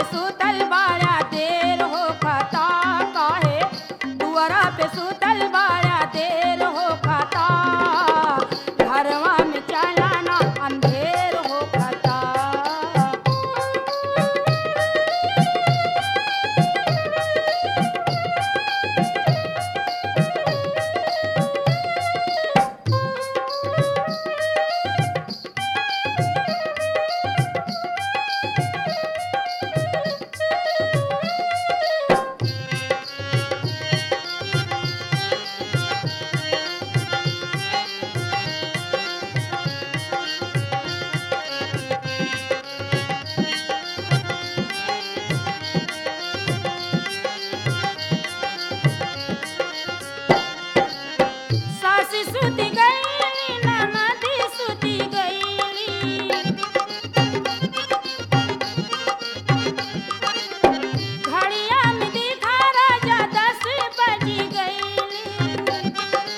सुतल बाड़ा देर हो खाता काहे दुआरा पे सुतल बाड़ा देर हो खाता घरवा में चलाना अंधेर हो खाता सासी सुती गईली ननदी सुती गईली घड़िया में दिखा राजा दस बजी गईली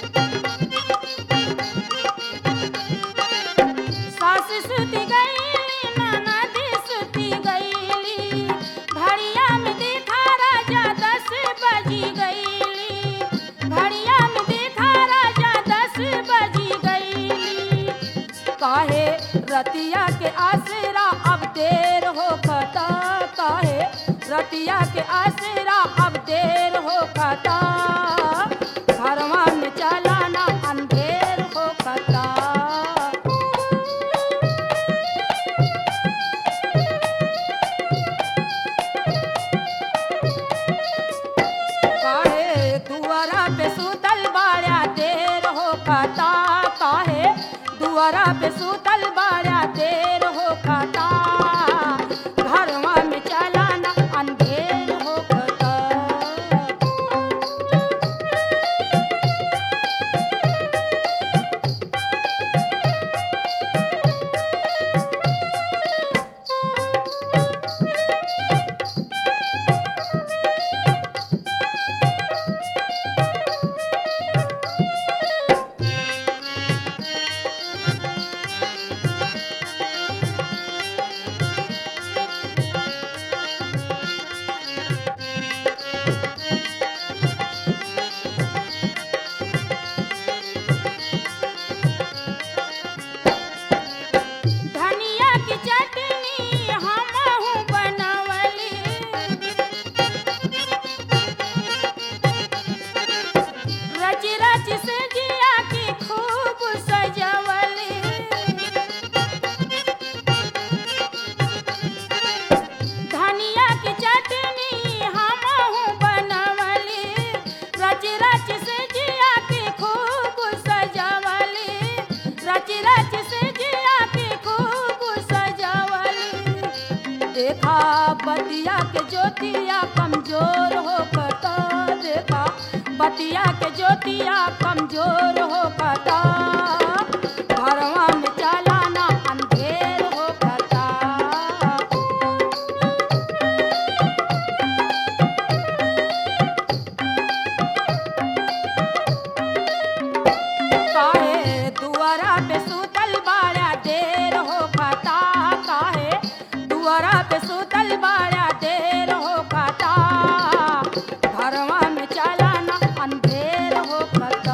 सास सुती गईली ननदी सुती गईली घड़िया में दिखा राजा दस बजी गईली घड़िया में दिखा राजा दस बजी गईली काहे रतिया के आसरा अब देर हो खता काहे रतिया के आसरा अब देर हो खता घरवा में चलाना अंधेर हो खता काहे दुआरा पे सुतल बाड़ा देर हो खाता काहे दुआरा पे सुतल बाड़ा देर हो खाता घरवा में चलाना अंधेर हो खाता धनिया की चटनी हमहू बनवली रच रच से जिया की खूब सजवली धनिया की चटनी हमहू बनवली रच रच से जिया की खूब सजवली रच रच से जिया की खूब सजवली देखा बतिया के ज्योतिया कमजोर हो पता देखा बतिया के ज्योतिया कमजोर हो पता घरवा में चलाना अंधेर हो पता काहे दुआरा पे सुतल बाड़ा देर हो खाता काहे दुआरा पे सुतल बाड़ा देर हो खाता घरवा में चलाना अंधेर हो खाता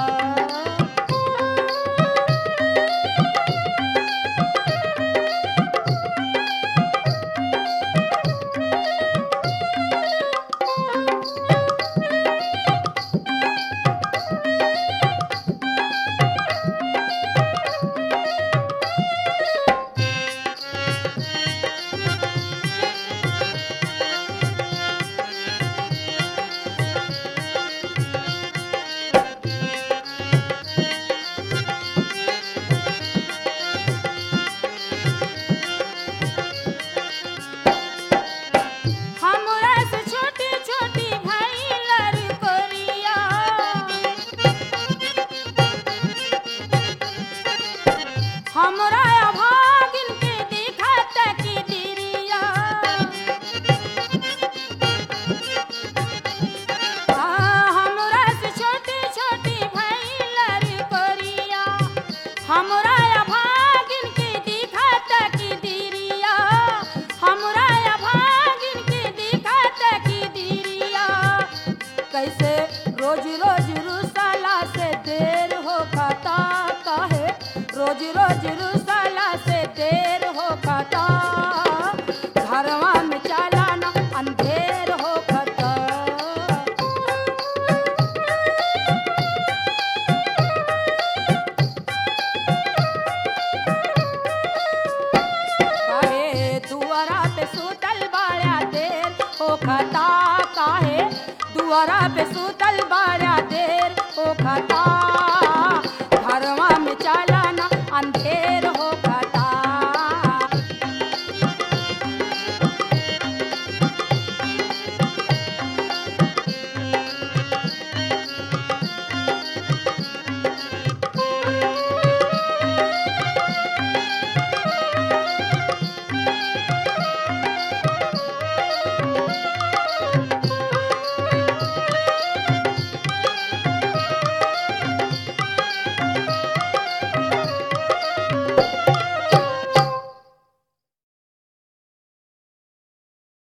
रोज रोज रुसला से देर हो खाता काहे रोज रोज रुसला से देर हो खाता घरवा में चलाना अंधेर हो खाता काहे दुआरा पे सुतल बाड़ा देर हो खाता काहे दुआरा पे सुतल बाड़ा देर हो खाता घरवा में चलाना अंधेर